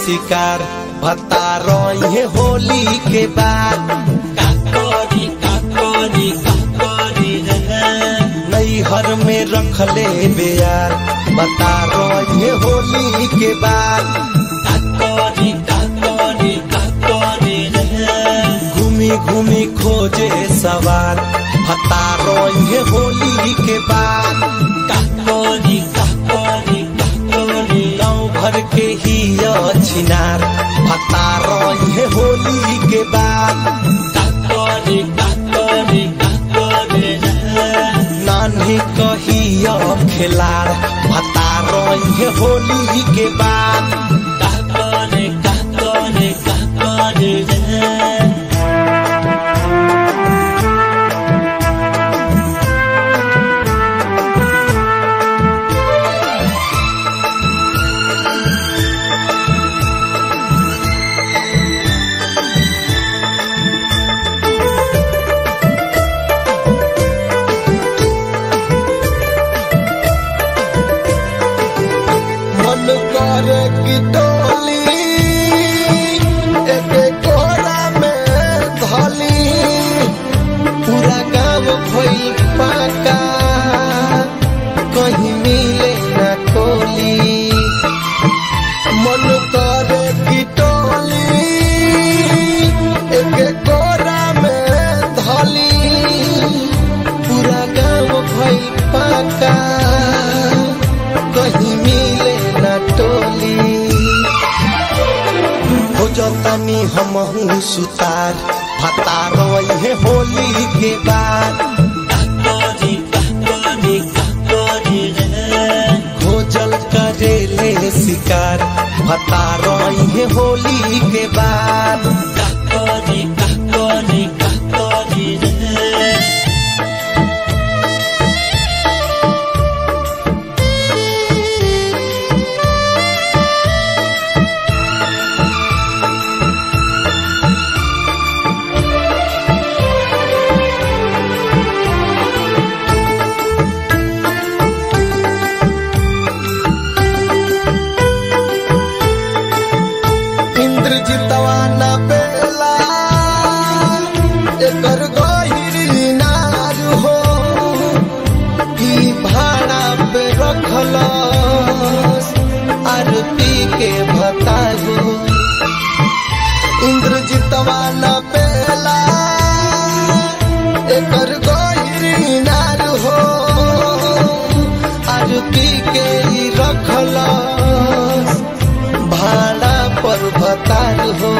शिकार भत्ता रहे होली के बाद काकोरी काकोरी काकोरी रे नैहर में रखले बेयार बता रहे होली के बाद काकोरी काकोरी काकोरी रे घूमी घूमी खोजे सवार भत्ता रहे होली के बाद काकोरी काकोरी काकोरी गाँव भर के ही छिनार भत्ता रहे होली के बाद काकोरी काकोरी काकोरी रे नानी कहिया खेलार भत्ता रहे होली के बाद काकोरी काकोरी काकोरी रे मन कर की डोली एक कोरा में धली पूरा गाँव भइल पाका कहीं मिले न कोली मन कर की डोली एक कोरा में धली पूरा गाँव भइल पाका कहीं मिले न टोली हो जतनी हम सुतार भता रोए होली के बाद काकोरी काकोरी काकोरी रे खोजल करेले शिकार भता रोए होली के बाद काकोरी काकोरी काकोरी रे इंद्रजितवा न बेला एकर गहिरी नार हो ई भाड़ा पे रखल आरती के भतारू इंद्रजितवा न बेला एकर गहिरी नार हो आरती के ई रखल भाड़ा पर भतार हो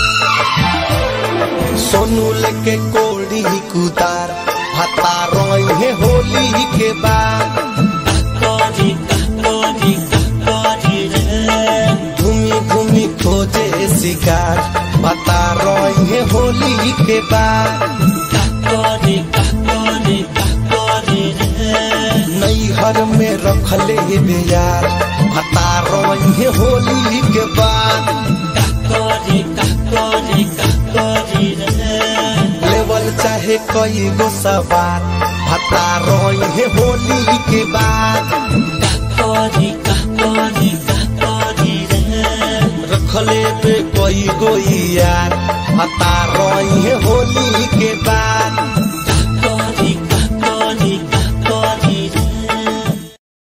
सोनू लेके कोड़ी कुदार भता रोए होली के बाद काकोरी काकोरी काकोरी रे घूमी घूमी खोजे शिकार भता रोए होली के बाद काकोरी काकोरी काकोरी रे नैहर में रखले बेयार भता रोए होली के बाद काकोरी काकोरी काकोरी रे लेवल चाहे कई गो सवार भता रोए होली के बाद काकोरी काकोरी काकोरी रे रखले पे कोई गो यार भता रोए